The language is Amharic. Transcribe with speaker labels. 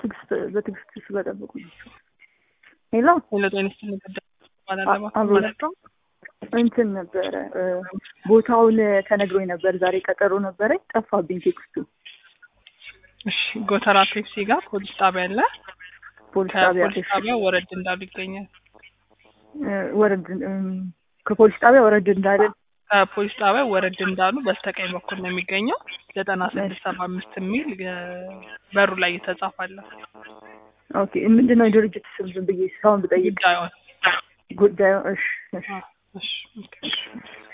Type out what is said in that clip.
Speaker 1: ትዕግስት በትዕግስት ስለጠበቁ ናቸው። ሄሎ
Speaker 2: ሄሎ ጤና ይስጥልኝ ጉዳይ ባላለባ
Speaker 1: አብሮ
Speaker 2: ማለት ነው።
Speaker 1: እንትን ነበረ እ፣ ቦታውን ተነግሮኝ ነበር። ዛሬ ቀጠሮ ነበረ፣ ጠፋብኝ ቴክስቱ።
Speaker 2: እሺ ጎተራ ፔፕሲ ጋር ፖሊስ ጣቢያ አለ።
Speaker 1: ፖሊስ ጣቢያ
Speaker 2: ከፖሊስ ጣቢያ ወረድ እንዳሉ ይገኛል።
Speaker 1: እ፣ ወረድ እም፣ ከፖሊስ ጣቢያ ወረድ እንዳለን
Speaker 2: ከፖሊስ ጣቢያ ወረድ እንዳሉ በስተቀኝ በኩል ነው የሚገኘው። ዘጠና ስድስት ሰባ አምስት የሚል እ፣ በሩ ላይ የተጻፋለ
Speaker 1: ኦኬ። ምንድን ነው የድርጅት ስም ዝም ብዬ ሰውን ብጠይቅ
Speaker 2: ጉዳዩን
Speaker 1: ጉዳዩ? እሺ እሺ
Speaker 2: እሺ ኦኬ።